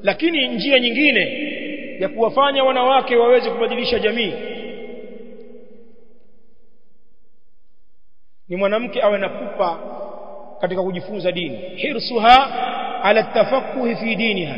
lakini njia nyingine ya kuwafanya wanawake waweze kubadilisha jamii ni mwanamke awe na pupa katika kujifunza dini hirsuha ala tafaqquh fi diniha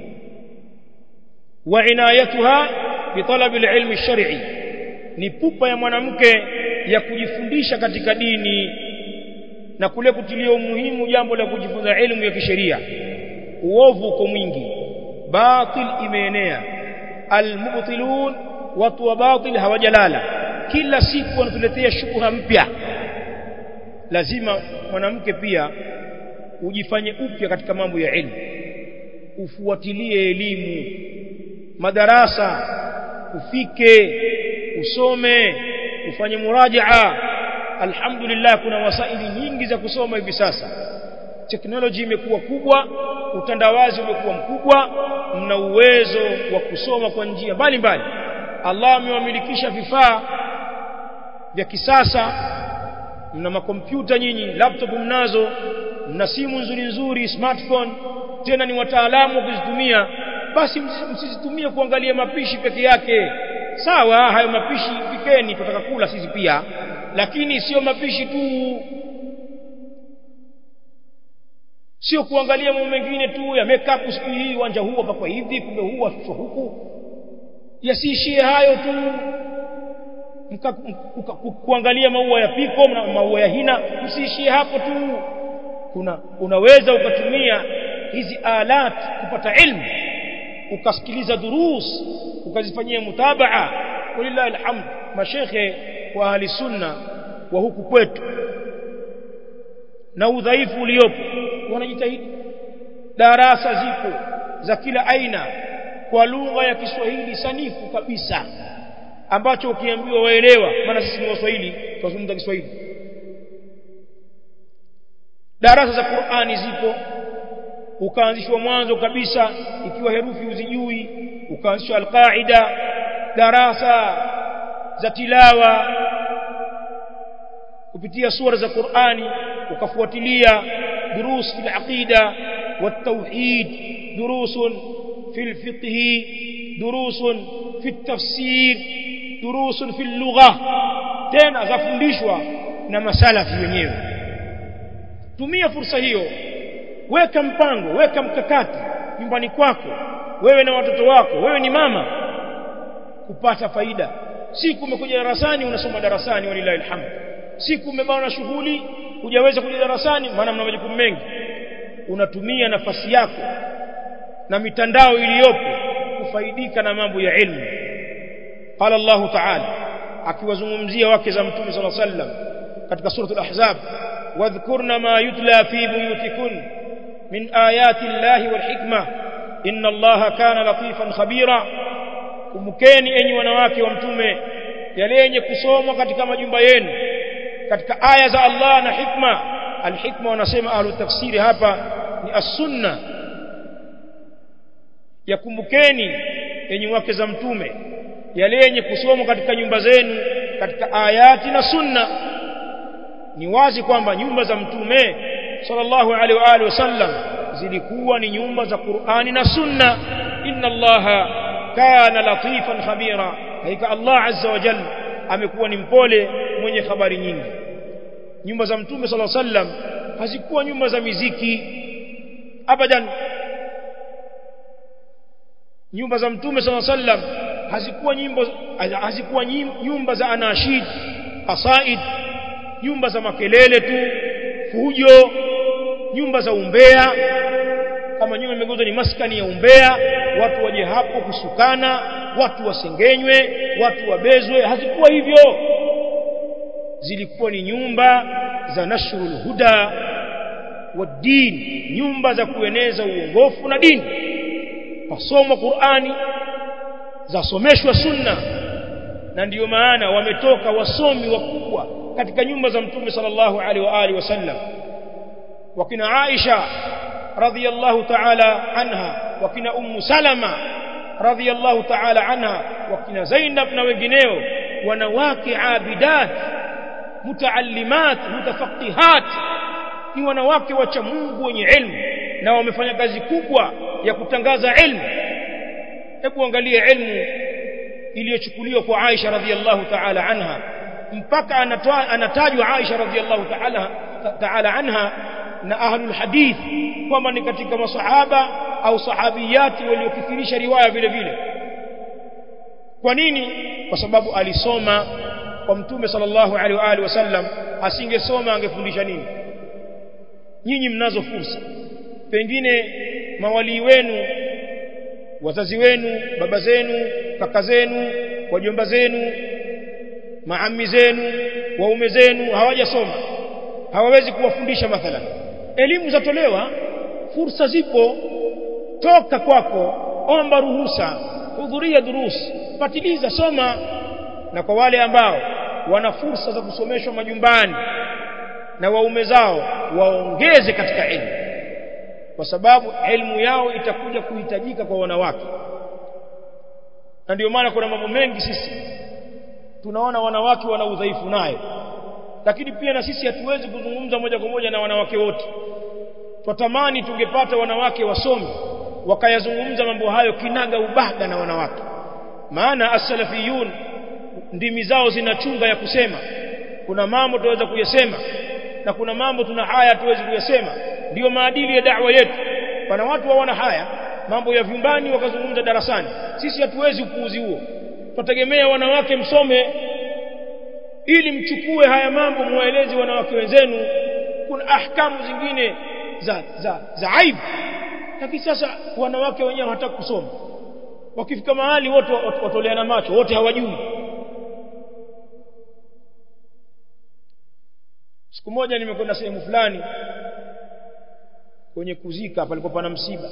wa inayatuha bi talab alilm alshar'i ni pupa ya mwanamke ya kujifundisha katika dini na kule kutilia umuhimu jambo la kujifunza elimu ya kisheria uovu uko mwingi batil imeenea almubtilun watu wa batil hawajalala kila siku wanatuletea shubha mpya lazima mwanamke pia ujifanye upya katika mambo ya elimu ufuatilie elimu madarasa ufike usome ufanye murajaa alhamdulillah kuna wasaili nyingi za kusoma hivi sasa teknoloji imekuwa kubwa utandawazi umekuwa mkubwa mna uwezo wa kusoma kwa njia mbalimbali Allah amewamilikisha vifaa vya kisasa mna makompyuta nyinyi laptop mnazo mna simu nzuri nzuri smartphone tena ni wataalamu wa kuzitumia basi msizitumie kuangalia mapishi peke yake sawa hayo mapishi pikeni tutaka kula sisi pia lakini sio mapishi tu sio kuangalia mambo mengine tu ya makeup siku hii uwanja huu hapa kwa hivi kumbe huu ashushwa huku yasiishie hayo tu mka, mka, kuangalia maua ya piko na maua ya hina msiishie hapo tu kuna unaweza ukatumia hizi alat kupata ilmu ukasikiliza durus ukazifanyia mutabaa walillahi alhamd mashekhe wa ahli sunna wa huku kwetu na udhaifu uliopo wanajitahidi darasa zipo za kila aina kwa lugha ya Kiswahili sanifu kabisa ambacho ukiambiwa waelewa maana sisi ni waswahili tunazungumza Kiswahili darasa za Qur'ani zipo ukaanzishwa mwanzo kabisa ikiwa herufi uzijui ukaanzishwa alqaida darasa za tilawa kupitia sura za Qur'ani ukafuatilia دروس في العقيدة والتوحيد دروس في الفقه دروس في التفسير دروس في اللغة tena zafundishwa na masalafi wenyewe tumia fursa hiyo weka mpango weka mkakati nyumbani kwako wewe na watoto wako wewe ni mama kupata faida siku umekuja darasani unasoma darasani walilahi alhamd siku umebana na shughuli hujaweza kuja darasani maana mna majukumu mengi unatumia nafasi yako na mitandao iliyopo kufaidika na mambo ya ilmu qala Allah ta'ala akiwazungumzia wake za mtume صلى الله عليه وسلم katika sura al-ahzab wadhkurna ma yutla fi buyutikun min ayati Allah wal hikma inna Allah kana latifan khabira kumkeni enyi wanawake wa mtume yale yenye kusomwa katika majumba yenu katika aya za Allah na hikma alhikma wanasema ahlu tafsiri hapa ni as-sunna yakumbukeni yenye wake za mtume yale yenye kusomwa katika nyumba zenu katika ayati na sunna ni wazi kwamba nyumba za mtume sallallahu alaihi wa alihi wasallam zilikuwa ni nyumba za Qur'ani na sunna inna allaha kana latifan khabira haika Allah azza wa jalla amekuwa ni mpole mwenye habari nyingi nyumba za mtume sala sallam hazikuwa nyumba za miziki abadan nyumba za mtume sala sallam hazikuwa nyimbo hazikuwa nyumba za anashid qasaid nyumba za makelele tu fujo nyumba za umbea kama nyumba imegeuzwa ni maskani ya umbea watu waje hapo kusukana watu wasengenywe watu wabezwe hazikuwa hivyo zilikuwa ni nyumba za nashrul huda wa din nyumba za kueneza uongofu na dini pasomwa Qur'ani zasomeshwa sunna na ndiyo maana wametoka wasomi wakubwa katika nyumba za mtume sallallahu alaihi wa alihi wasallam wakina Aisha radhiyallahu ta'ala anha wakina ummu salama radhiyallahu ta'ala anha wakina Zainab na wengineo wanawake abidat mutaallimat mutafaqihat ni wanawake wacha Mungu wenye ilmu na wamefanya kazi kubwa ya kutangaza ilmu hebu angalia ilmu iliyochukuliwa kwa Aisha radhiallahu ta'ala anha mpaka anatajwa Aisha radhiallahu ta'ala ta'ala anha na ahlul hadith kwamba ni katika masahaba au sahabiyati waliokithirisha riwaya vile vile kwa nini kwa sababu alisoma kwa mtume sallallahu alaihi wa alihi wasallam asingesoma angefundisha nini nyinyi mnazo fursa pengine mawalii wenu wazazi wenu baba zenu kaka zenu wajomba zenu maami zenu waume zenu hawajasoma hawawezi kuwafundisha mathalan elimu zatolewa fursa zipo toka kwako omba ruhusa hudhuria durus patiliza soma na kwa wale ambao wana fursa za kusomeshwa majumbani na waume zao waongeze katika elimu kwa sababu elimu yao itakuja kuhitajika kwa wanawake na ndio maana kuna mambo mengi sisi tunaona wanawake wana udhaifu nayo lakini pia na sisi hatuwezi kuzungumza moja kwa moja na wanawake wote twatamani tungepata wanawake wasomi wakayazungumza mambo hayo kinaga ubaga na wanawake maana as-salafiyun ndimi zao zinachunga ya kusema kuna mambo tuweza kuyasema na kuna mambo tuna haya tuwezi kuyasema ndiyo maadili ya da'wa yetu pana watu hawana haya mambo ya vyumbani wakazungumza darasani sisi hatuwezi upuuzi huo tutategemea wanawake msome ili mchukue haya mambo muwaeleze wanawake wenzenu kuna ahkamu zingine za za za aibu lakini sasa wanawake wenyewe hawataka kusoma wakifika mahali wote watoleana macho wote hawajui siku moja nimekwenda sehemu fulani kwenye kuzika palikuwa pana msiba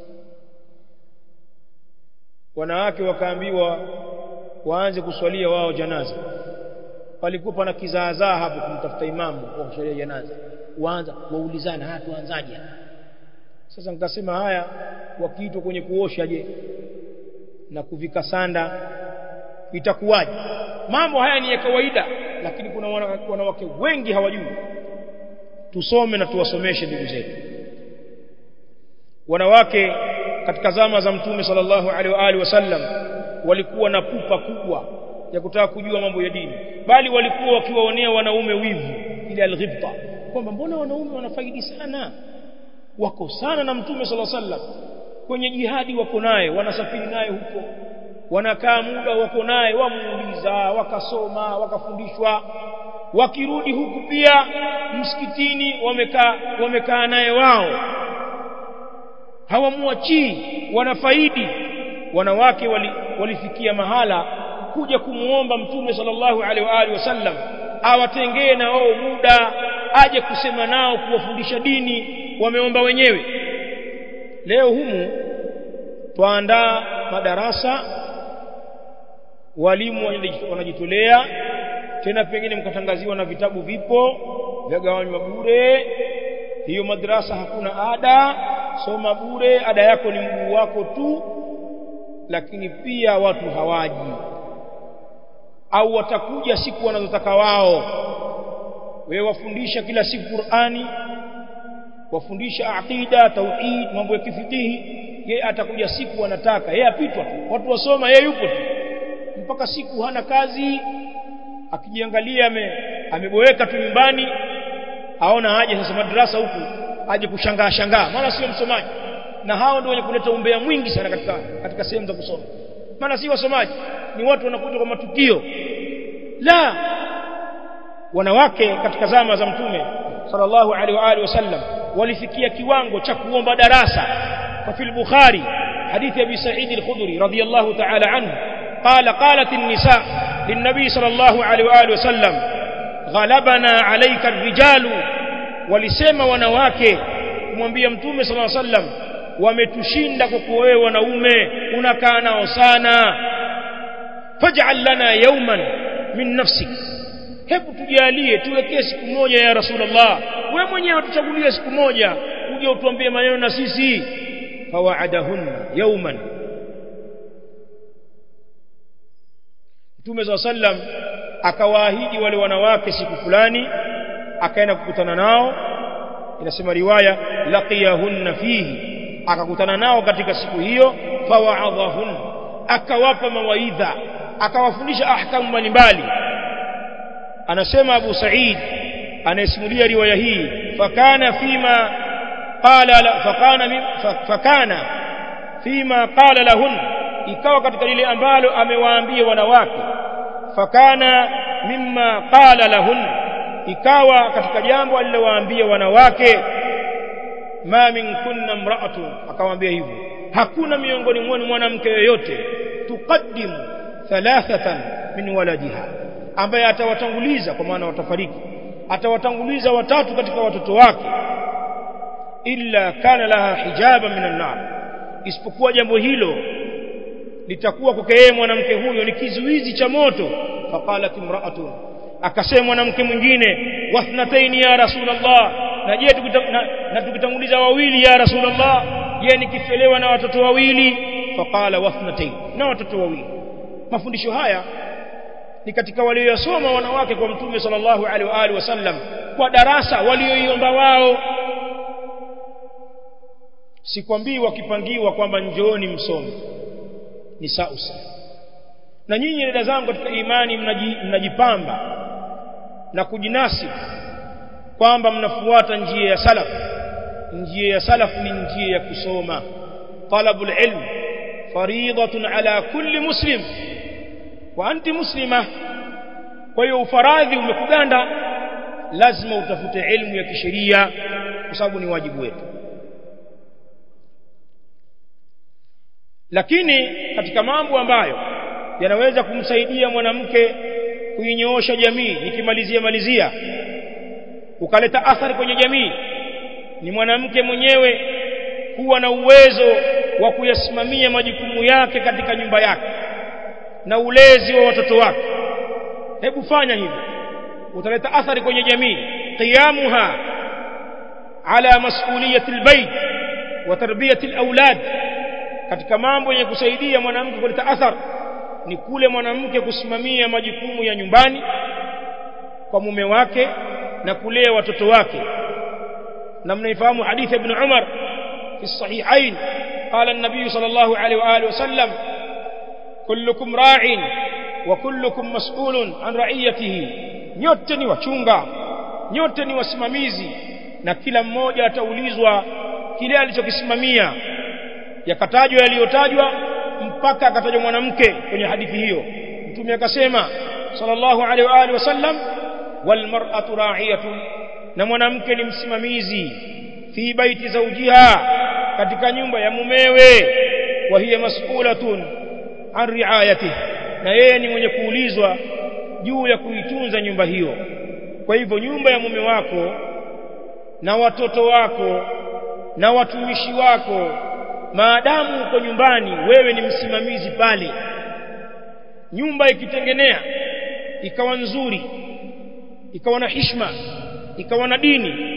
wanawake wakaambiwa waanze kuswalia wao janaza palikuwa pana kizaazaa hapo kumtafuta imamu wa kuswalia janaza waanza waulizana haya tuanzaje sasa nikasema haya wakiitwa kwenye kuosha je na kuvika sanda itakuwaje mambo haya ni ya kawaida lakini kuna wanawake wengi hawajui tusome na tuwasomeshe ndugu zetu wanawake katika zama za mtume sallallahu alaihi wa alihi wasallam walikuwa na pupa kubwa ya kutaka kujua mambo ya dini bali walikuwa wakiwaonea wanaume wivu ile alghibta kwamba mbona wanaume wanafaidi sana wako sana na mtume sallallahu alaihi wasallam kwenye jihadi wako naye wanasafiri naye huko wanakaa muda wako naye wamuuliza wakasoma wakafundishwa wakirudi huku pia msikitini wamekaa wamekaa naye wao hawamwachii wanafaidi wanawake wali, walifikia mahala kuja kumuomba mtume sallallahu alaihi wa alihi wasallam awatengee na wao muda aje kusema nao kuwafundisha dini wameomba wenyewe leo humu twaandaa madarasa walimu wanajitolea tena pengine mkatangaziwa na vitabu vipo vyagawanywa bure hiyo madrasa hakuna ada soma bure ada yako ni mguu wako tu lakini pia watu hawaji au watakuja siku wanazotaka wao wewe wafundisha kila siku Qur'ani wafundisha aqida tauhid mambo ya kifikihi yeye atakuja siku anataka yeye apitwa tu watu wasoma yeye yupo tu mpaka siku hana kazi akijiangalia ame, ameboeka tu nyumbani aona haja sasa madrasa huku aje kushangaa shangaa maana sio msomaji na hao ndio wenye kuleta umbea mwingi sana katika katika sehemu za kusoma maana si wasomaji ni watu wanakuja kwa matukio la wanawake katika zama za mtume sallallahu alaihi wa alihi wasallam walifikia kiwango cha kuomba darasa kwa fil bukhari hadithi ya abi sa'id al-khudri radiyallahu ta'ala anhu قال قالت النساء للنبي صلى الله عليه واله وسلم غلبنا عليك الرجال walisema wanawake kumwambia mtume صلى الله عليه وسلم wametushinda kwa wewe wanaume unakaa nao sana faj'al lana yawman min nafsik hebu tujalie tuwekee siku moja ya rasulullah wewe mwenyewe tuchagulie siku moja uje utuambie maneno na sisi fawaadahunna yawman Mtume SAW sallam akawaahidi wale wanawake siku fulani akaenda kukutana nao inasema riwaya laqiyahunna fihi akakutana nao katika siku hiyo fawaadhahun akawapa mawaidha akawafundisha ahkamu mbalimbali anasema Abu Sa'id anayesimulia riwaya hii fakana fima qala la, fakana fakana fima qala lahun ikawa katika lile ambalo amewaambia wanawake fakana mimma qala lahun ikawa katika jambo alilowaambia wanawake ma min kunna mra'atun akawaambia hivyo hakuna miongoni mwenu mwanamke yoyote tuqaddimu thalathatan min waladiha ambaye atawatanguliza kwa maana watafariki atawatanguliza watatu katika watoto wake illa kana laha hijaba minan nar isipokuwa jambo hilo litakuwa kwake yeye mwanamke huyo ni kizuizi cha moto faqalat imra'atun akasema mwanamke mwingine wathnataini ya rasulullah na je na, na tukitanguliza wawili ya rasulullah je nikifelewa na watoto wawili faqala wathnataini na watoto wawili mafundisho haya ni katika walioyasoma wanawake kwa mtume sallallahu alaihi wa alihi wasallam kwa darasa walioiomba wao sikwambii wakipangiwa kwamba njooni msome ni sausa na nyinyi dada zangu katika imani mnaji, mnajipamba na kujinasibu kwamba mnafuata njia ya salaf njia ya salaf ni njia ya kusoma talabul ilm fariidatun ala kulli muslim wa anti muslima kwa hiyo ufaradhi umekuganda lazima utafute elimu ya kisheria kwa sababu ni wajibu wetu lakini katika mambo ambayo yanaweza kumsaidia mwanamke kuinyoosha jamii nikimalizia malizia ukaleta athari kwenye jamii ni mwanamke mwenyewe kuwa na uwezo wa kuyasimamia majukumu yake katika nyumba yake na ulezi wa watoto wake hebu fanya hivyo utaleta athari kwenye jamii qiyamuha ala mas'uliyati albayt wa tarbiyati alawlad katika mambo yenye kusaidia mwanamke kuleta athari ni kule mwanamke kusimamia majukumu ya nyumbani kwa mume wake na kulea watoto wake na mnaifahamu hadithi ibn Umar fi sahihain قال النبي صلى الله عليه واله وسلم كلكم راع وكلكم مسؤول عن رعيته nyote ni wachunga nyote ni wasimamizi na kila mmoja ataulizwa kile alichokisimamia yakatajwa yaliyotajwa mpaka akatajwa mwanamke kwenye hadithi hiyo mtume akasema sallallahu alaihi wa alihi wasallam wal mar'atu ra'iyatun na mwanamke ni msimamizi fi baiti zawjiha katika nyumba ya mumewe wa hiya mas'ulatun an riayatihi na yeye ni mwenye kuulizwa juu ya kuitunza nyumba hiyo kwa hivyo nyumba ya mume wako na watoto wako na watumishi wako maadamu uko nyumbani wewe ni msimamizi pale nyumba ikitengenea ikawa nzuri ikawa na hishma ikawa na dini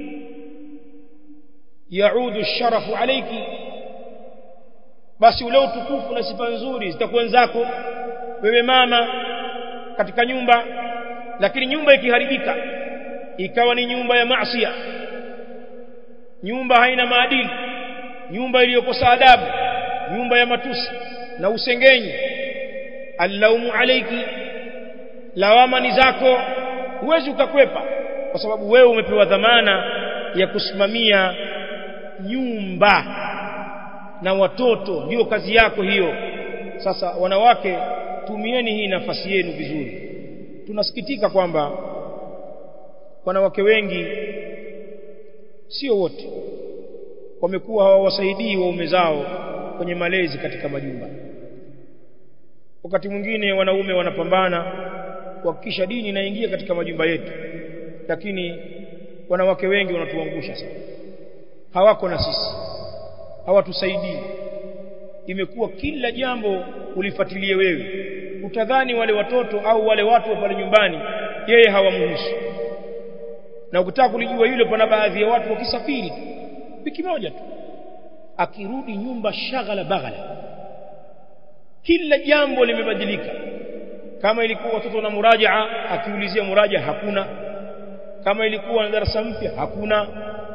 yaudu sharafu alayki basi ule utukufu na sifa nzuri zitakuwa zako wewe mama katika nyumba lakini nyumba ikiharibika ikawa ni nyumba ya maasiya nyumba haina maadili nyumba iliyokosa adabu nyumba ya matusi na usengenyi allaumu alayki lawama ni zako huwezi ukakwepa kwa sababu wewe umepewa dhamana ya kusimamia nyumba na watoto ndio kazi yako hiyo sasa wanawake tumieni hii nafasi yenu vizuri tunasikitika kwamba wanawake wengi sio wote wamekuwa hawawasaidii waume zao kwenye malezi katika majumba wakati mwingine wanaume wanapambana kuhakikisha dini inaingia katika majumba yetu lakini wanawake wengi wanatuangusha sana hawako na sisi hawatusaidii imekuwa kila jambo ulifuatilie wewe utadhani wale watoto au wale watu wa pale nyumbani yeye hawamhusu na ukitaka kulijua hilo pana baadhi ya watu wakisafiri tu wiki moja tu akirudi nyumba shaghala baghala kila jambo limebadilika kama ilikuwa watoto na murajaa akiulizia muraja hakuna kama ilikuwa na darasa mpya hakuna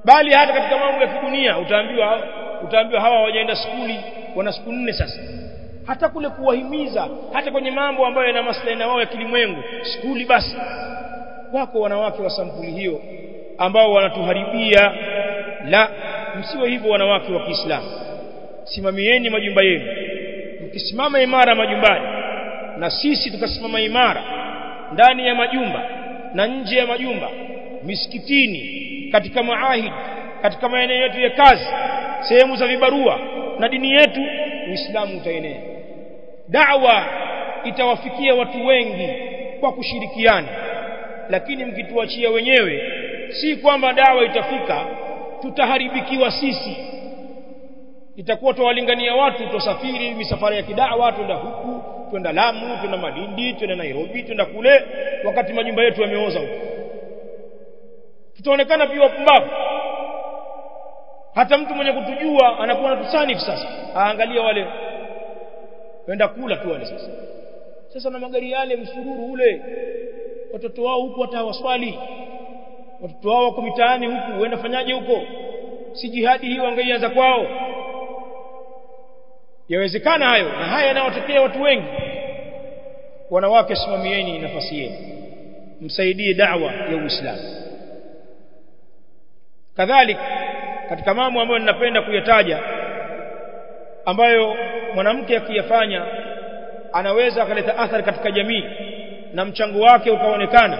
bali hata katika mambo ya kidunia utaambiwa utaambiwa hawa hawajaenda skuli wana siku nne sasa hata kule kuwahimiza hata kwenye mambo ambayo yana maslahi na wao ya kilimwengu skuli basi wako wanawake wa sampuli hiyo ambao wanatuharibia la msiwe hivyo wanawake wa Kiislamu simamieni majumba yenu mkisimama imara majumbani na sisi tukasimama imara ndani ya majumba na nje ya majumba misikitini katika maahid katika maeneo yetu ya kazi sehemu za vibarua na dini yetu uislamu utaenea da'wa itawafikia watu wengi kwa kushirikiana lakini mkituachia wenyewe si kwamba dawa itafika tutaharibikiwa sisi itakuwa tuwalingania watu tusafiri misafara ya kidawa twenda huku twenda Lamu twenda Malindi twenda Nairobi twenda kule wakati majumba yetu yameoza huko tutaonekana pia wapumbavu hata mtu mwenye kutujua anakuwa anatusanifu sasa aangalia wale wenda kula tu wale sasa sasa na magari yale msururu ule watoto wao huku hata hawaswali watoto wao wako mitaani huku wenda fanyaje huko si jihadi hii wangeianza kwao yawezekana hayo na haya yanayotokea watu wengi wanawake simamieni nafasi yenu msaidie da'wa ya Uislamu kadhalika katika mambo ambayo ninapenda kuyataja ambayo mwanamke akiyafanya anaweza akaleta athari katika jamii na mchango wake ukaonekana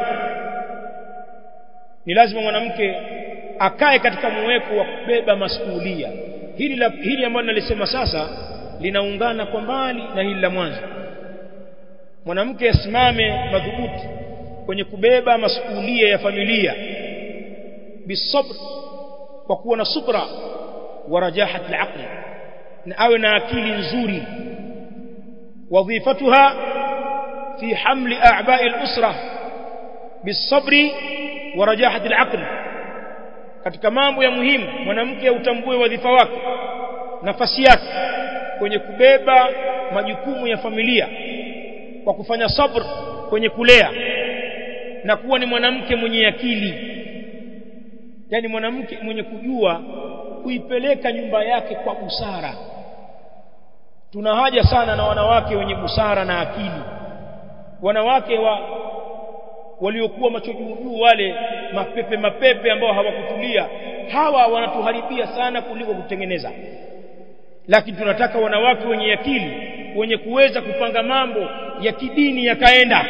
ni lazima mwanamke akae katika muweko wa kubeba masuhulia hili la hili ambalo nalisema sasa linaungana kwa mbali na hili la mwanzo mwanamke asimame madhubuti kwenye kubeba masuhulia ya familia bisabr kwa kuwa na subra wa rajahat al na awe na akili nzuri wadhifatuha fi hamli a'ba'i al-usra bisabri wa rajahat al katika mambo ya muhimu mwanamke utambue wadhifa wake nafasi yake kwenye kubeba majukumu ya familia kwa kufanya sabr kwenye kulea na kuwa ni mwanamke mwenye akili yani mwanamke mwenye kujua kuipeleka nyumba yake kwa busara tuna haja sana na wanawake wenye busara na akili wanawake wa waliokuwa macho juu wale mapepe mapepe ambao hawakutulia hawa wanatuharibia sana kuliko kutengeneza lakini tunataka wanawake wenye akili wenye kuweza kupanga mambo ya kidini yakaenda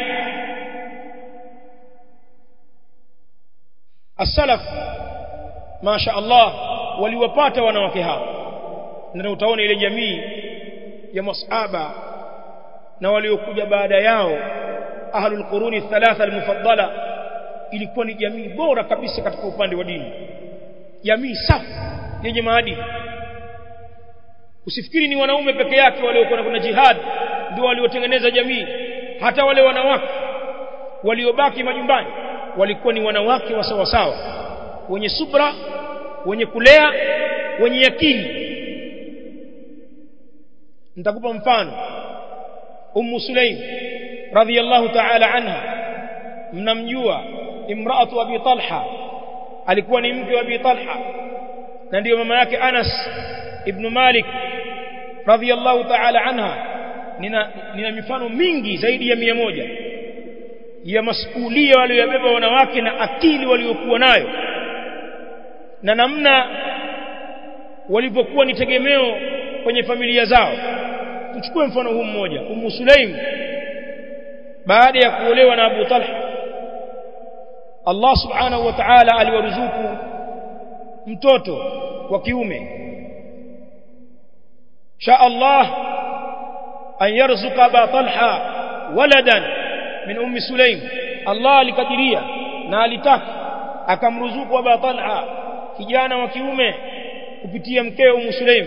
as-salaf masha Allah waliwapata wanawake hao na utaona ile jamii ya masahaba na waliokuja baada yao ahlul quruni thalatha almufaddala ilikuwa ni jamii bora kabisa katika upande wa dini jamii safi yenye maadili usifikiri ni wanaume peke yake waliokuwa kuna jihad ndio waliotengeneza jamii hata wale wanawake waliobaki majumbani walikuwa ni wanawake wa sawa sawa wenye subra wenye kulea wenye akili nitakupa mfano ummu sulaim radhiyallahu ta'ala anha mnamjua imraatu abi talha alikuwa ni mke wa abi talha na ndiyo mama yake anas ibn malik radhiyallahu ta'ala anha nina, nina mifano mingi zaidi ya mia moja ya masuhulia waliyobeba wanawake na akili waliokuwa nayo na namna walivyokuwa ni tegemeo kwenye familia zao tuchukue mfano huu mmoja Ummu Sulaim baada ya kuolewa na Abu Talha Allah subhanahu wa ta'ala aliwaruzuku mtoto wa kiume sha Allah an yarzuqa Abu Talha waladan min Ummi Sulaim Allah alikadiria na alitaka akamruzuku Abu Talha kijana wa kiume kupitia mkeo Ummu Sulaim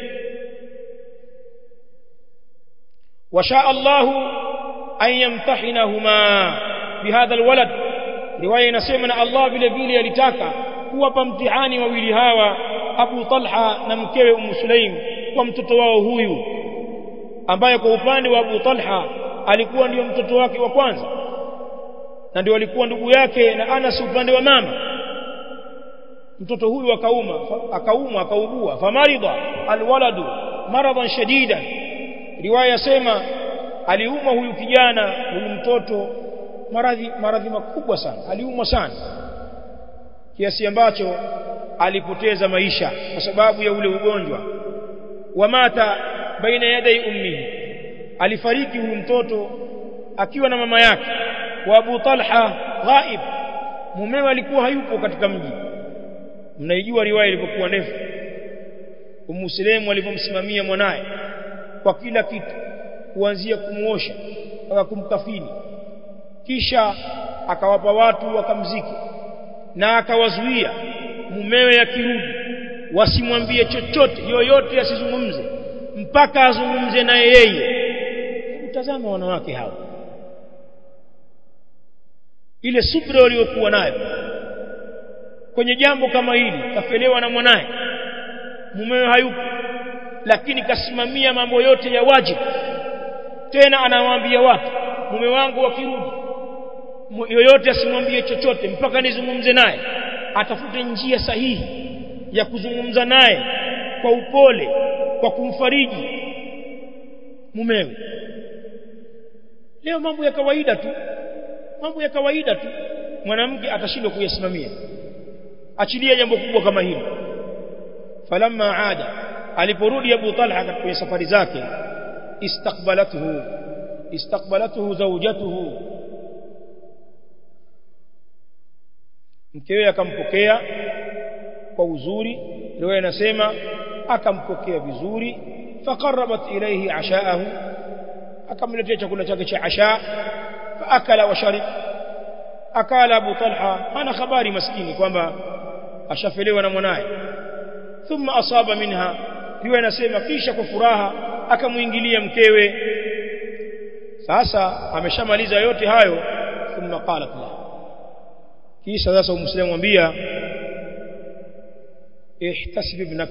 وشاء الله أن يمتحنهما بهذا الولد رواية نسمنا الله vile vile alitaka kuwapa mtihani wawili hawa Abu Talha na mkewe Umm Sulaim kwa mtoto wao huyu ambaye kwa upande wa Abu Talha alikuwa ndiyo mtoto wake wa kwanza na ndio alikuwa ndugu yake na Anas upande wa mama mtoto huyu akauma akauma akaugua famarida alwaladu maradan shadidan riwaya sema aliumwa huyu kijana huyu mtoto maradhi maradhi makubwa sana aliumwa sana kiasi ambacho alipoteza maisha kwa sababu ya ule ugonjwa wamata baina yadai ummihi alifariki huyu mtoto akiwa na mama yake wa Abu Talha ghaib mumewe alikuwa hayupo katika mji mnaijua riwaya ilipokuwa ndefu Ummu Sulaim alipomsimamia mwanaye kwa kila kitu kuanzia kumuosha mpaka kumkafini kisha akawapa watu wakamziki na akawazuia mumewe akirudi wasimwambie chochote yoyote asizungumze mpaka azungumze naye yeye utazama wanawake hao ile subra waliokuwa nayo kwenye jambo kama hili kafelewa na mwanaye mumewe hayupo lakini kasimamia mambo yote ya wajibu tena anawaambia watu mume wangu wakirudi yoyote asimwambie chochote mpaka nizungumze naye atafute njia sahihi ya kuzungumza naye kwa upole kwa kumfariji mumewe leo mambo ya kawaida tu mambo ya kawaida tu mwanamke atashindwa kuyasimamia achilia jambo kubwa kama hili falamma aada aliporudi Abu Talha kwenye safari zake istaqbalathu istaqbalathu zawjatuhu mkewe akampokea kwa uzuri riwaya inasema akampokea vizuri faqarrabat ilayhi ashaahu akamletea chakula chake cha asha faakala wa sharib akala Abu Talha ana habari maskini kwamba ashafelewa na mwanaye thumma asaba minha riwaya inasema kisha kwa furaha akamuingilia mkewe sasa ameshamaliza yote hayo thumma qalat la kisha sasa umslimu mwambia ihtasib ibnak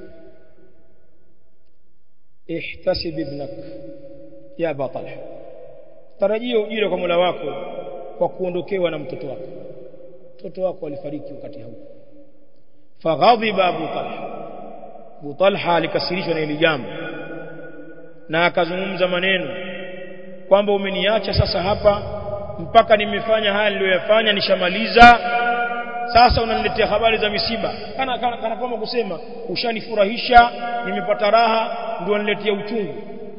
ihtasib ibnak ya Abu Talha tarajia ujira kwa Mola wako kwa kuondokewa na mtoto wako mtoto wako alifariki wakati huu faghadhiba Abu Talha Abu Talha alikasirishwa na hili jambo na akazungumza maneno kwamba umeniacha sasa hapa mpaka nimefanya haya niliyoyafanya nishamaliza sasa unaniletea habari za misiba kana kana, kana kama kusema ushanifurahisha nimepata raha ndio uniletea uchungu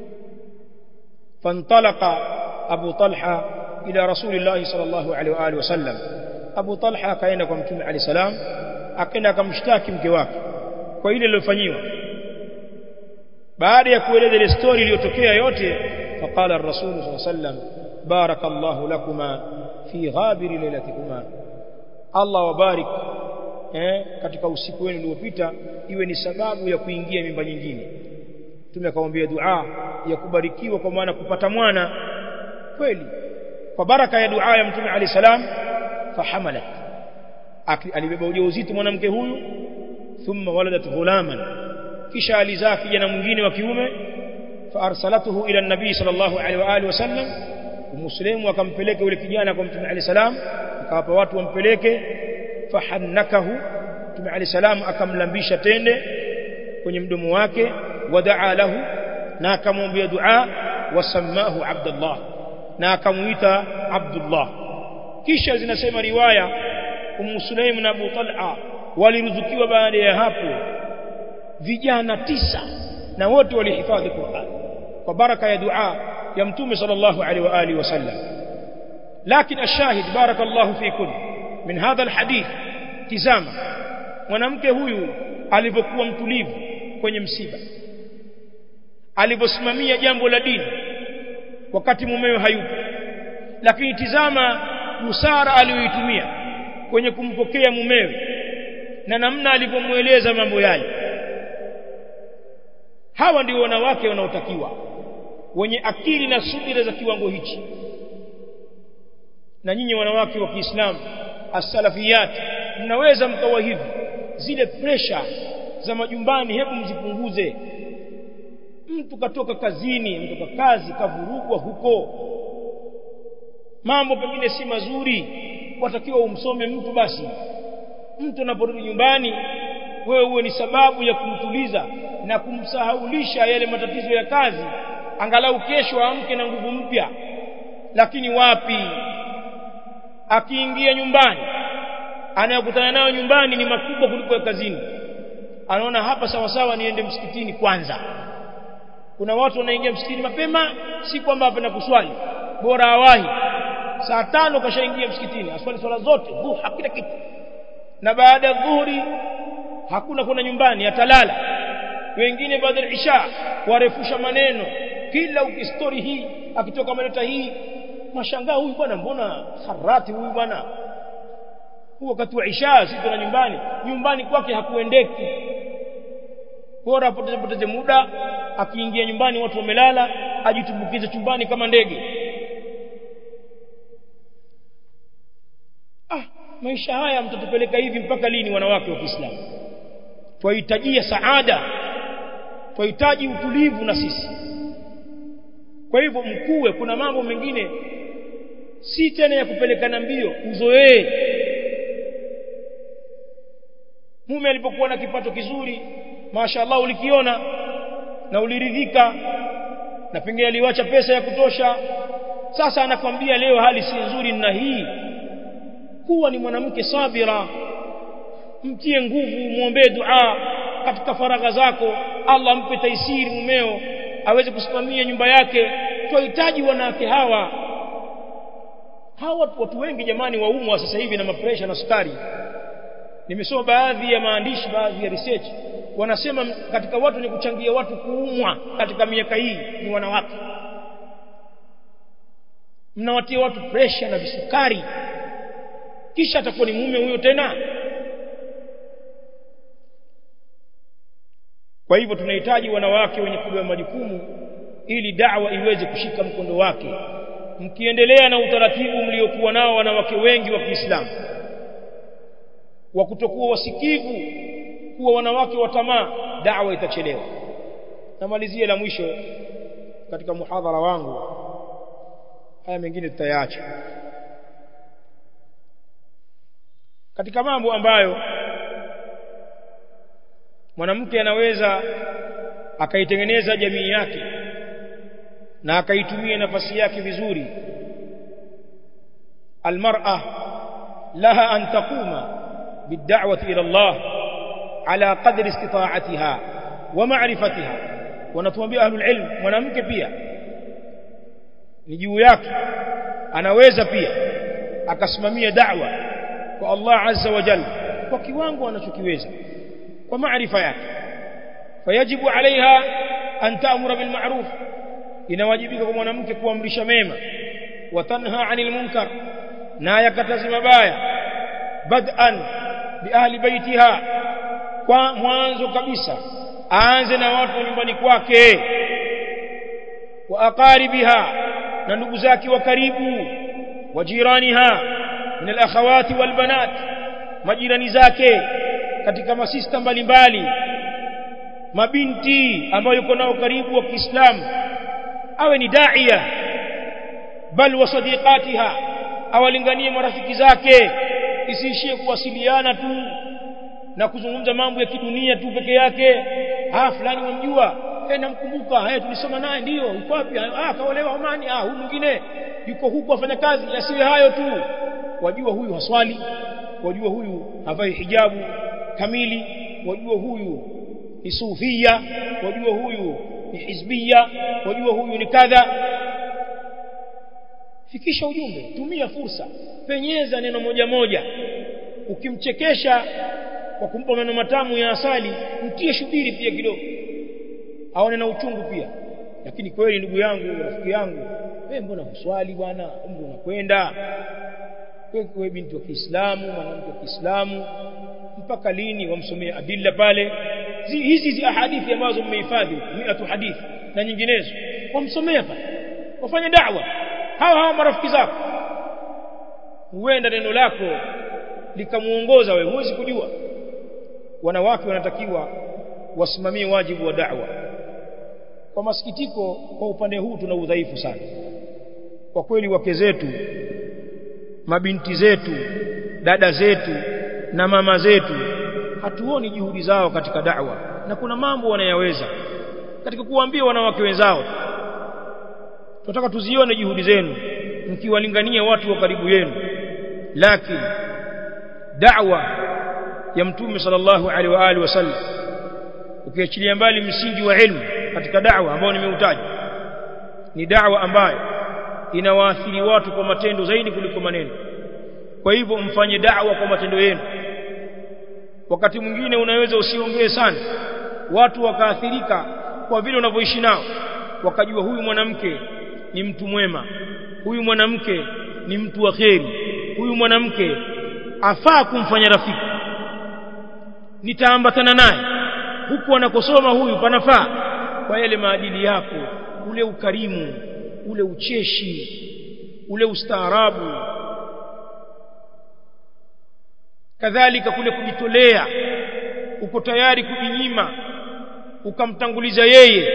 fantalaqa Abu Talha ila Rasulillah sallallahu alaihi wa alihi wasallam Abu Talha akaenda kwa Mtume Ali salam akaenda akamshtaki mke wake kwa ile iliyofanywa baada ya kueleza ile story iliyotokea yote faqala ar-rasul sallallahu alaihi wasallam barakallahu lakuma fi ghabiri lailatikuma Allah wabarik eh katika usiku wenu uliopita iwe ni sababu ya kuingia mimba nyingine Mtume akamwambia dua ya kubarikiwa kwa maana kupata mwana kweli kwa baraka ya dua ya Mtume Ali salam fahamalat alibeba ujauzito mwanamke huyu thumma waladat ghulaman kisha alizaa kijana mwingine wa kiume faarsalatuhu ila nabii sallallahu alaihi wa alihi wasallam muslimu akampeleka yule kijana kwa mtume ali salam akawapa watu wampeleke fahannakahu mtume ali salam akamlambisha tende kwenye mdomo wake wadaa lahu na akamwambia dua wasamahu abdullah na akamuita abdullah kisha zinasema riwaya ummu sulaim na abu talha waliruzukiwa baada ya hapo vijana tisa na wote walihifadhi Qur'an kwa baraka ya dua ya mtume sallallahu alaihi wa alihi wasallam lakini ashahid barakallahu fikum min hadha alhadith tizama mwanamke huyu alipokuwa mtulivu kwenye msiba aliposimamia jambo la dini wakati mumewe hayupo lakini tizama busara aliyoitumia kwenye kumpokea mumewe na namna alivyomueleza mambo yale hawa ndio wanawake wanaotakiwa wenye akili na subira za kiwango hichi na nyinyi wanawake wa Kiislamu as-salafiyat mnaweza mkawa hivi zile pressure za majumbani hebu mzipunguze mtu katoka kazini ametoka kazi kavurugwa huko mambo pengine si mazuri watakiwa umsome mtu basi mtu anaporudi nyumbani wewe uwe ni sababu ya kumtuliza na kumsahaulisha yale matatizo ya kazi angalau kesho amke na nguvu mpya lakini wapi akiingia nyumbani anayokutana nayo nyumbani ni makubwa kuliko ya kazini anaona hapa sawa sawa niende msikitini kwanza kuna watu wanaingia msikitini mapema si kwamba hapenda kuswali bora awahi saa tano kashaingia msikitini aswali swala zote dhuha kila kitu na baada ya dhuhuri hakuna kwenda nyumbani atalala wengine baada ya isha warefusha maneno kila ukistori hii akitoka maleta hii mashangaa huyu bwana mbona harati huyu bwana huo wakati wa isha sisi tuna nyumbani nyumbani kwake hakuendeki bora apoteze poteze muda akiingia nyumbani watu wamelala ajitumbukize chumbani kama ndege ah maisha haya mtatupeleka hivi mpaka lini wanawake wa Kiislamu twahitajia saada twahitaji utulivu na sisi kwa hivyo mkuwe kuna mambo mengine si tena ya kupelekana mbio uzoee mume alipokuwa na kipato kizuri mashaallah ulikiona na uliridhika na pengine aliwacha pesa ya kutosha sasa anakwambia leo hali si nzuri na hii kuwa ni mwanamke sabira mtie nguvu muombee dua katika faragha zako Allah ampe taisiri mumeo aweze kusimamia nyumba yake tunahitaji wanawake hawa hawa watu wengi jamani waumwa sasa hivi na mapresha na sukari nimesoma baadhi ya maandishi baadhi ya research wanasema katika watu wenye kuchangia watu kuumwa katika miaka hii ni wanawake mnawatia watu presha na visukari kisha atakuwa ni mume huyo tena kwa hivyo tunahitaji wanawake wenye kubeba majukumu ili da'wa iweze kushika mkondo wake mkiendelea na utaratibu mliokuwa nao wanawake wengi wa Kiislamu wa kutokuwa wasikivu kuwa wanawake wa tamaa da'wa itachelewa namalizie la mwisho katika muhadhara wangu haya mengine tutayaacha katika mambo ambayo mwanamke anaweza akaitengeneza jamii yake na akaitumia nafasi yake vizuri almar'a laha an taquma bid'awati ila Allah ala qadri istita'atiha wa ma'rifatiha wanatuambia ahlul ilm mwanamke pia ni juu yake anaweza pia akasimamia da'wa kwa Allah azza wa jalla kwa kiwango anachokiweza kwa maarifa yake fayajibu alaiha an ta'mura bil ma'ruf inawajibika kwa mwanamke kuamrisha mema wa tanha 'anil munkar na yakatazi mabaya bad'an bi ahli baitiha kwa mwanzo kabisa aanze na watu wa nyumbani kwake wa aqaribiha na ndugu zake wa karibu wa jiraniha min al-akhawati wal banat majirani zake katika masista mbalimbali mabinti ambayo yuko nao karibu wa Kiislamu awe ni daia bal wa sadiqatiha awalinganie marafiki zake isiishie kuwasiliana tu na kuzungumza mambo ya kidunia tu peke yake ah fulani wamjua eh namkumbuka eh tulisoma naye ndio yuko wapi ah kaolewa Omani ah huyu mwingine yuko huku afanya kazi yasiwe hayo tu wajua huyu haswali wajua huyu havai hijabu kamili wajua huyu ni sufia wajua huyu ni hizbia wajua huyu ni kadha fikisha ujumbe tumia fursa penyeza neno moja moja ukimchekesha kwa kumpa maneno matamu ya asali mtie shubiri pia kidogo aone na uchungu pia lakini kweli ndugu yangu rafiki yangu wewe mbona huswali bwana umri unakwenda wewe binti wa Kiislamu mwanamke wa Kiislamu mpaka lini wamsomea adilla pale hizi hizi ahadithi ambazo mmehifadhi miatu hadithi na nyinginezo wamsomea pale wafanye da'wa hawa hawa marafiki zako huenda neno lako likamuongoza wewe huwezi kujua wanawake wanatakiwa wasimamie wajibu wa da'wa kwa masikitiko kwa upande huu tuna udhaifu sana kwa kweli wake zetu mabinti zetu dada zetu na mama zetu hatuoni juhudi zao katika da'wa na kuna mambo wanayaweza katika kuwaambia wanawake wenzao tunataka tuzione juhudi zenu mkiwalingania watu wa karibu yenu lakini da'wa ya mtume sallallahu alaihi wa alihi wasallam ukiachilia mbali msingi wa ilmu katika da'wa ambao nimeutaja ni da'wa ambayo inawaathiri watu kwa matendo zaidi kuliko maneno kwa hivyo mfanye da'wa kwa matendo yenu wakati mwingine unaweza usiongee sana watu wakaathirika kwa vile unavyoishi nao wakajua huyu mwanamke ni mtu mwema huyu mwanamke ni mtu wa kheri huyu mwanamke afaa kumfanya rafiki nitaambatana naye huku anakosoma huyu panafaa kwa yale maadili yako ule ukarimu ule ucheshi ule ustaarabu kadhalika kule kujitolea uko tayari kujinyima ukamtanguliza yeye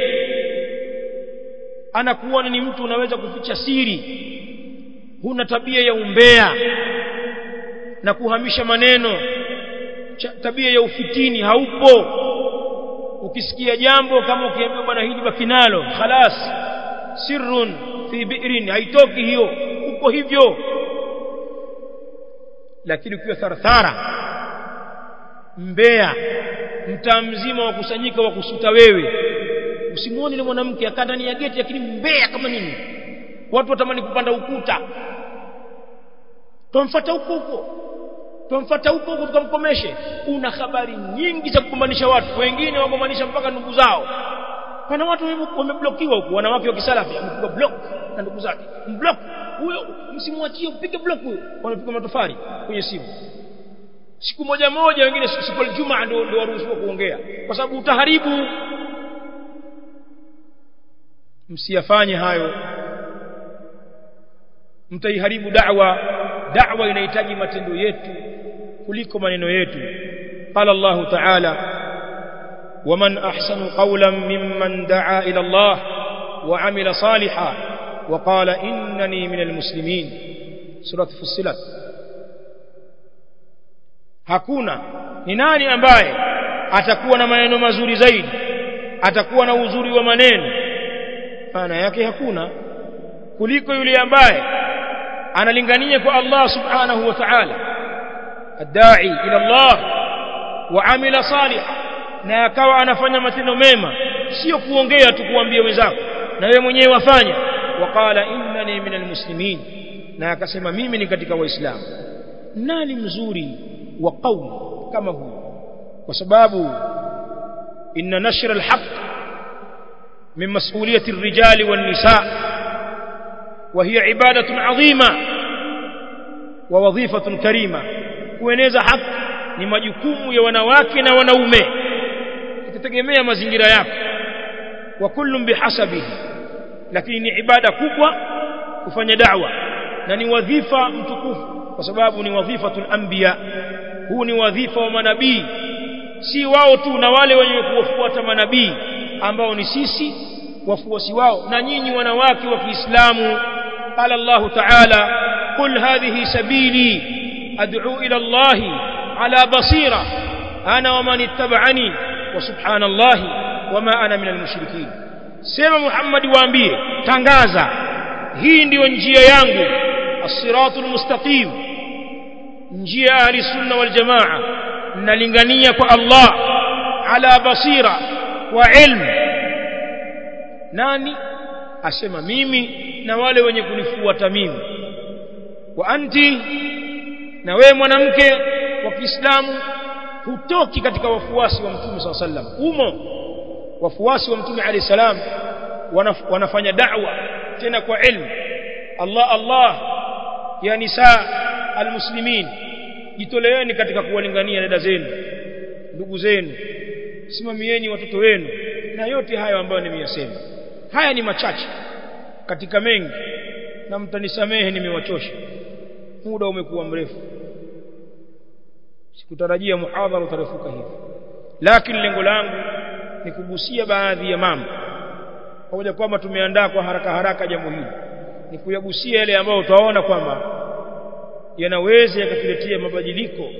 anakuona ni mtu unaweza kuficha siri huna tabia ya umbea na kuhamisha maneno tabia ya ufitini haupo ukisikia jambo kama ukiambiwa bwana hili baki nalo khalas sirrun fi bi'rin haitoki hiyo uko hivyo lakini ukiwa tharthara mbea mtaa mzima wakusanyika wakusuta wewe usimuone yule mwanamke akaa ndani ya geti lakini mbea kama nini watu watamani kupanda ukuta tumfuata huko huko tumfuata huko huko tukamkomeshe una habari nyingi za kukumbanisha watu wengine wagombanisha mpaka ndugu zao pana watu wameblokiwa huko wanawake wa kisalafi amepigwa block na ndugu zake mblock huyo msimwachie upige block huyo wanapiga matofali kwenye simu siku moja moja wengine siku ya Ijumaa ndio ndio waruhusiwa kuongea kwa sababu utaharibu msiyafanye hayo mtaiharibu da'wa da'wa inahitaji matendo yetu kuliko maneno yetu qala Allah ta'ala waman ahsanu qawlan mimman da'a ila Allah wa 'amila salihan wa qala innani minal muslimin surah fussilat hakuna ni nani ambaye atakuwa na maneno mazuri zaidi atakuwa na uzuri wa maneno maana yake hakuna kuliko yule ambaye analingania kwa Allah subhanahu wa ta'ala adai ila Allah wa amila salih na akawa anafanya matendo mema sio kuongea tu kuambia wenzako na wewe mwenyewe wafanya waqala innani minal muslimin na akasema mimi ni katika waislamu nani mzuri wa qauli kama huyu kwa sababu inna nashr alhaq min mas'uliyati الرجال والنساء وهي عبادة عظيمة ووظيفة كريمة kueneza haki ni majukumu ya wanawake na wanaume itategemea mazingira yako wa kullum bihasabihi lakini ni ibada kubwa kufanya da'wa na ni wadhifa mtukufu kwa sababu ni wadhifatul anbiya huu ni wadhifa wa manabii si wao tu na wale wenye kuwafuata manabii ambao ni sisi wafuasi wao na nyinyi wanawake wa Kiislamu qala Allah ta'ala qul hadhihi sabili ad'u ila Allah ala basira ana wa man ittaba'ani wa subhanallahi wama ana minal mushrikeen sema Muhammad waambie tangaza hii ndiyo njia yangu as-siratul mustaqim njia ahli sunna wal jamaa nalingania kwa Allah ala basira wa ilmu nani asema mimi na wale wenye kunifuata mimi wa anti na wewe mwanamke wa Kiislamu hutoki katika wafuasi wa Mtume SAW sallam umo wafuasi wa Mtume alayhi salam wanaf, wanafanya da'wa tena kwa ilmu Allah Allah ya nisa almuslimin jitoleeni katika kuwalingania dada zenu ndugu zenu simamieni watoto wenu na yote hayo ambayo nimeyasema haya ni machache katika mengi na mtanisamehe nimewachosha muda umekuwa mrefu sikutarajia muhadhara utarefuka hivi lakini lengo langu ni kugusia baadhi ya mambo pamoja kwamba tumeandaa kwa haraka haraka jambo hili ni kuyagusia yale ambayo utaona kwamba yanaweza yakatuletea mabadiliko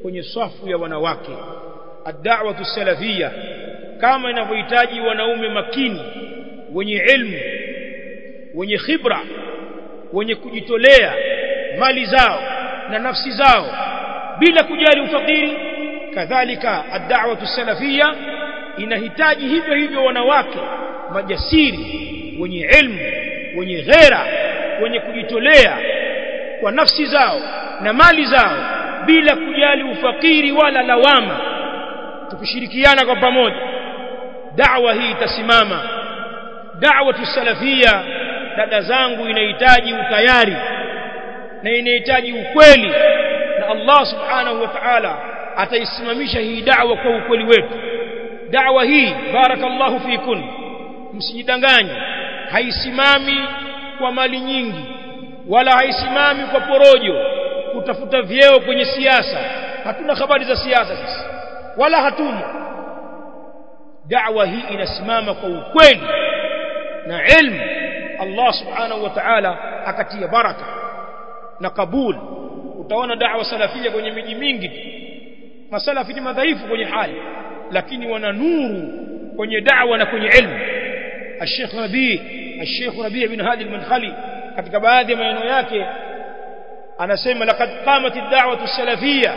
kwenye swafu ya wanawake ad-da'watu salafia kama inavyohitaji wanaume makini wenye ilmu wenye khibra wenye kujitolea mali zao na nafsi zao bila kujali ufakiri kadhalika ad-da'watu salafia inahitaji hivyo hivyo wanawake majasiri wenye ilmu wenye ghera wenye kujitolea kwa nafsi zao na mali zao bila kujali ufakiri wala lawama tukishirikiana kwa pamoja da'wa hii itasimama da'wa salafia dada zangu inahitaji utayari na inahitaji ukweli na Allah subhanahu wa ta'ala ataisimamisha hii da'wa kwa ukweli wetu da'wa hii barakallahu fikun msijidanganye haisimami kwa mali nyingi wala haisimami kwa porojo kutafuta vyeo kwenye siasa hatuna habari za siasa sisi wala hatumo da'wa hii inasimama kwa ukweli na ilmu Allah subhanahu wa ta'ala akatia baraka na kabul utaona da'wa salafia kwenye miji mingi masalafi ni madhaifu kwenye hali lakini wana nuru kwenye da'wa na kwenye ilmu الشيخ ربيع الشيخ ربيع بن هادي المنخلي katika baadhi ya maneno yake anasema laqad qamat ad-da'wah as-salafiyyah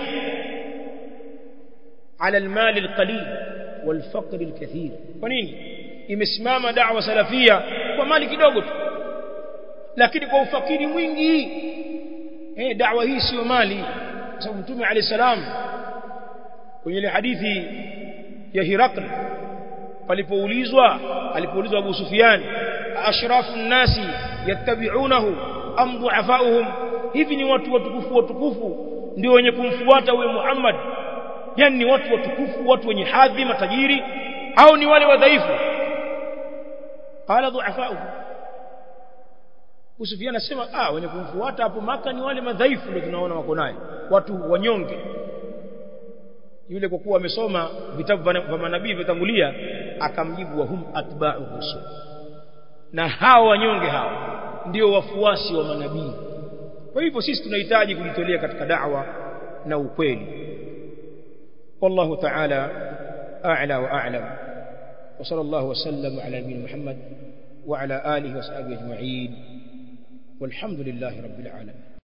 'ala al-mal al-qalil wal-faqr al-kathir kwa nini imesimama da'wa salafia kwa mali kidogo tu lakini kwa ufakiri mwingi eh da'wa hii sio mali kwa sababu mtume alayhi salam kwenye ile hadithi ya Hirakl palipoulizwa alipoulizwa Abu Sufyan ashrafu nnasi yattabi'unahu am du'afa'uhum hivi ni watu watukufu watukufu ndio wenye kumfuata huyo Muhammad yani ni watu watukufu watu wenye hadhi matajiri au ni wale wadhaifu qala du'afa'uhum Abu Sufyan anasema ah wenye kumfuata hapo maka ni wale madhaifu ndio tunaona wako naye watu wanyonge yule kwa kuwa amesoma vitabu vya manabii vitangulia akamjibu wa hum atba'u rusul na hao wanyonge hao ndio wafuasi wa manabii kwa hivyo sisi tunahitaji kujitolea katika da'wa na ukweli wallahu ta'ala a'la wa a'lam wa sallallahu wa sallam ala nabiyyina muhammad wa ala alihi wa sahbihi ajma'in والحمد لله رب العالمين